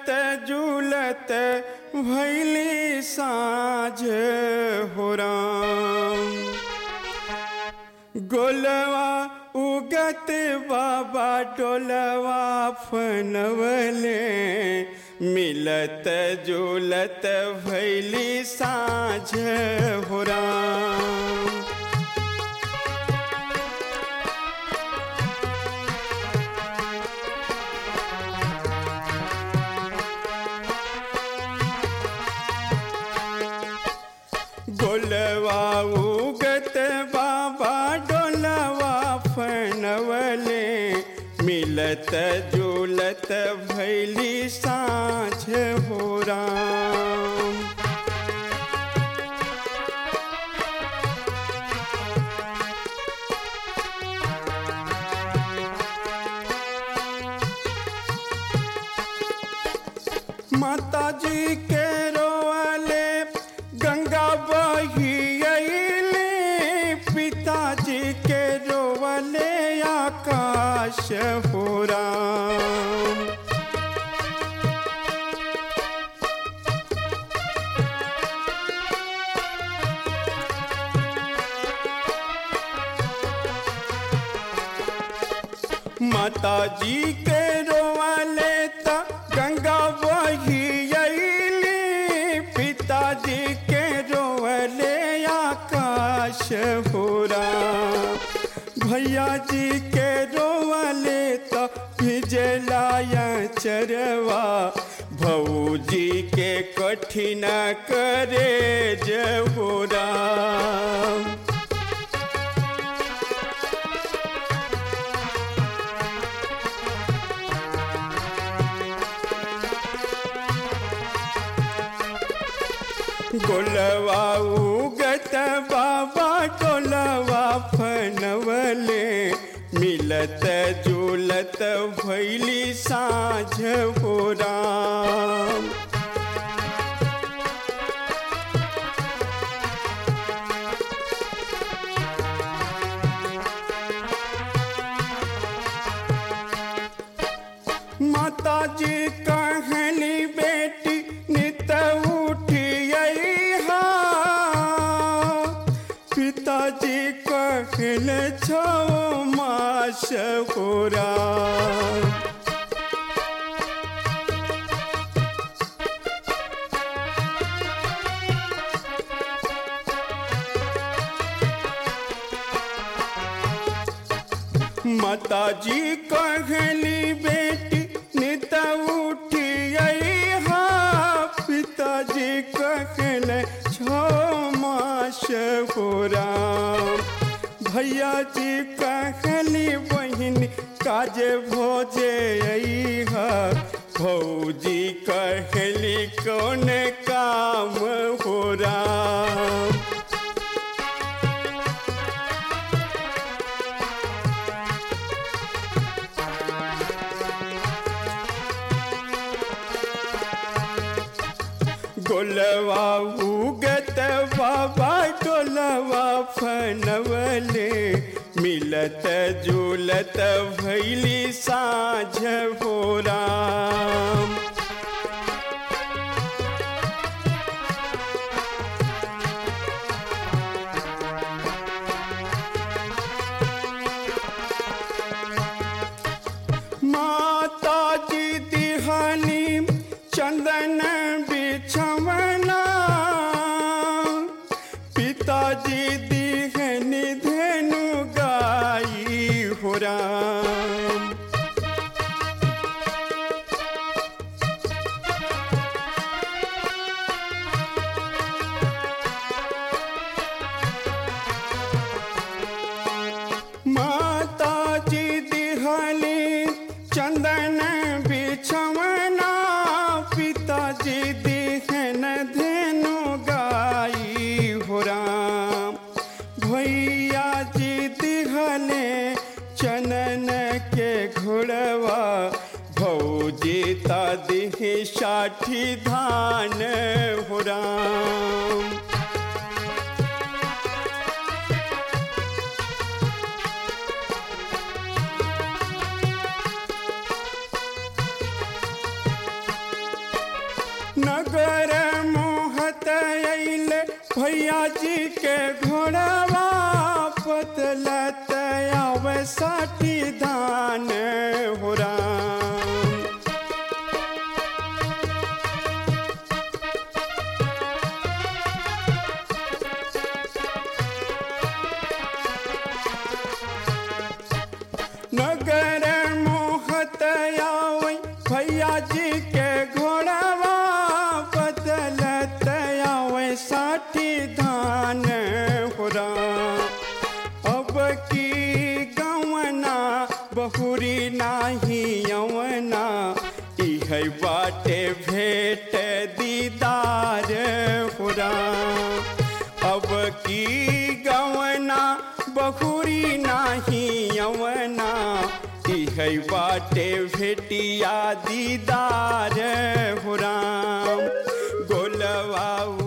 जुलत भैली साँझ हो राम गोलवा उगत बाबा डोलवा फनवले मिलत जुलत भैली साँझ हो राम गोलवा उगत बाबा डोलवा फनवले मिलत जुलत भैली साँझ हो राम माता जी के रोवाले गंगा बही अइले पिताजी के रोवाले आकाश हो राम माता जी के रोवाले त गंगा बही अइली पिताजी के रोवले आकाश हो राम भैया जी के रोवले त भिजलाया चरवा भौजी के कठिन करे हो राम गोलवा उगत बाबा टोलवा फनवले मिलत जुलत भैली साँझ हो राम माता जी कहली बेटी नित उठी हा पिताजी कहल छो मास हो राम माता जी कहली बेटी नित उठी हा पिताजी कहल छो मास हो राम भैया जी कहली बहिन काज भोजे हा भौजी कहली कौन काम हो राम गोलवा उगत बाबा टोलवा फनवले मिलत जुलत भैली साँझ हो राम माता जी दिहानी चंदन बिछवना पिताजी दिहनी धेनु गाई हो राम माता जी दिहली चंदन बिछवना पिताजी दिहन धेनु गाई हो राम भैया जी दिहले चनन के घोड़वा भौजी ता दिही साठी धान हो राम नगर मोहत अइले भैया जी के घोड़वा पतलत आवे साठी धान हो राम नगर मोहत आवे भैया जी के घोड़वा बदलत आवे साठी धान हो राम अब की गवना बहुरी नाही यवना इह बाटे भेट दीदार हो राम अब की गवना बहुरी नाही यवना इह बाटे भेटिया दीदार हो राम गोलवा